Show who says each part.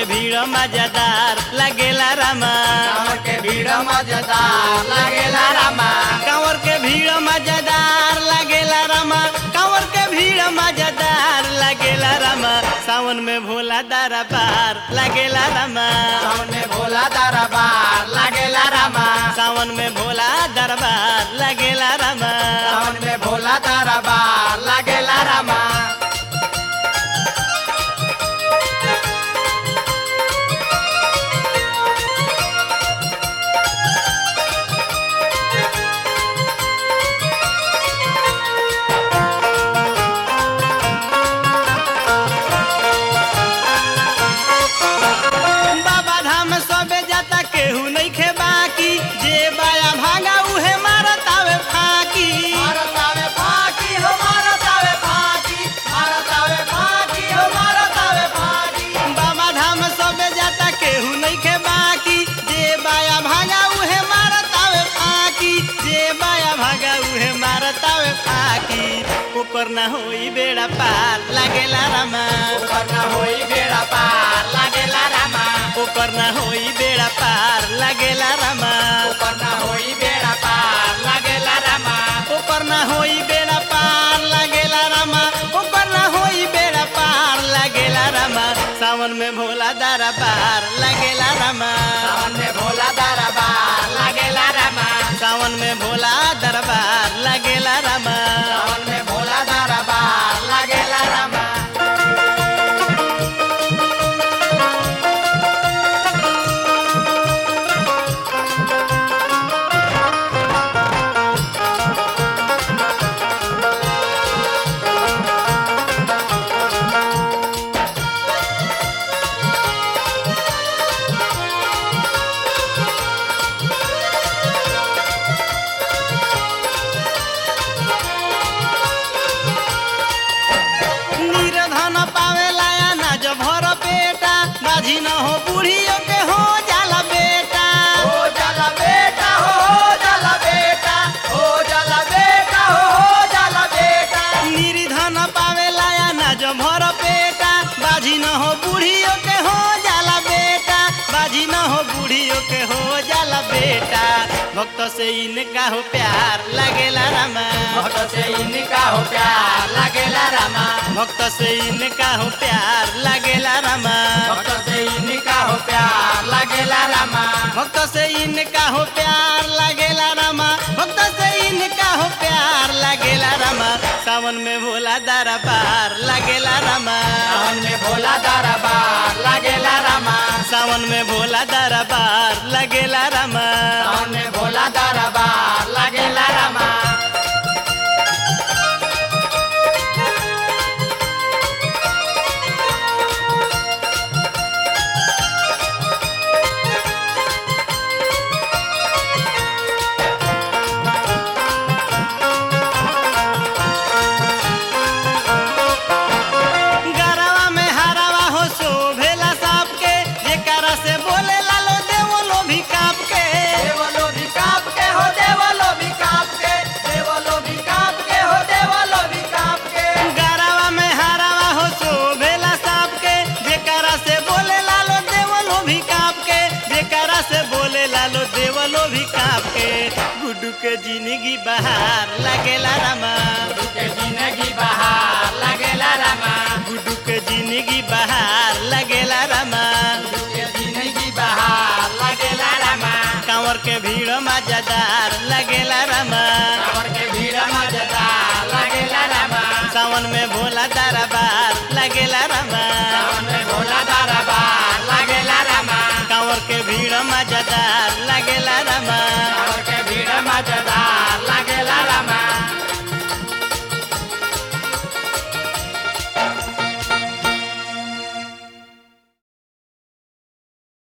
Speaker 1: भीड़ मजेदार लगेला रामा
Speaker 2: कांवर के भीड़ मजेदार लागेला रामा
Speaker 1: कांवर के भीड़ मजेदार लगेला रामा कांवर के भीड़ मजेदार लगेला रामा सावन में भोला दरबार लगेला रामा
Speaker 2: सावन में भोला दरबार लागेला रामा
Speaker 1: सावन में भोला दरबार लगेला रामा
Speaker 2: सावन में भोला दरबार लागेला रामा
Speaker 1: बाबा धाम सबे जाता केहू नहीं खे बाकी जे बाया भागा उहे मारत आवे फाकी
Speaker 2: भारत आवे फाकी हो भारत आवे फाकी भारत आवे फाकी हो भारत आवे फाकी
Speaker 1: बाबा धाम सबे जाता केहू नहीं खे बाकी जे बाया भागा उहे मारत आवे फाकी जे बाया भागा उहे मारत आवे फाकी ओकर ना होई बेड़ा पार लागेला रामा
Speaker 2: ऊपर न होई बेड़ा पार लागेला रामा
Speaker 1: ओकर ना होई बेड़ा पार लागेला रामा
Speaker 2: ऊपर न होई बेड़ा पार लागेला रामा
Speaker 1: ओकर ना होई बेड़ा पार लागेला रामा ओकर ना होई बेड़ा पार लागेला रामा सावन में भोला दारा पार लागेला रामा
Speaker 2: सावन में भोला दरबार लागेला रामा
Speaker 1: सावन में भोला दरबार लागेला रामा
Speaker 2: सावन में भोला दरबार लागेला रामा
Speaker 1: निर्धन पावेला अनाज भर पेटा बाजी न हो बूढ़ियों के हो जाला बेटा
Speaker 2: हो जाला बेटा हो हो जाला बेटा हो जाला बेटा हो हो जाला बेटा
Speaker 1: निर्धन पावेला अनाज भर पेटा बाजी न हो बूढ़ियों के हो जाला बेटा बाजी न हो बूढ़ियों के हो जाला बेटा भक्त से इनका हो प्यार लगेला रामा
Speaker 2: भक्त से इनका हो प्यार लागेला रामा
Speaker 1: भक्त से इनका हो प्यार लगेला रामा
Speaker 2: भक्त से इनका हो प्यार लागेला रामा
Speaker 1: भक्त से इनका हो प्यार लगेला रामा भक्त से इनका हो प्यार लगेला रामा सावन में भोला दरबार लगेला रामा
Speaker 2: सावन में भोला दरबार लागेला रामा
Speaker 1: सावन में भोला दरबार लगेला रामा
Speaker 2: सावन में भोला दरबार लागेला रामा
Speaker 1: गरवा में हरावा हो शोभेला सांप के जेकरा से बोले लालो देवलो भी काप के
Speaker 2: देवलो भी काप के हो देवलो भी काप के देवलो भी काप के हो देवलो भी काप के
Speaker 1: गरवा में हरावा हो शोभेला सांप के जेकरा से बोले लालो देवलो भी काप के जेकरा से बोले लालो देवलो भी काप के गुड्डू के जिंदगी बहार लगेला रामा
Speaker 2: के जिंदगी बहार लागेला रामा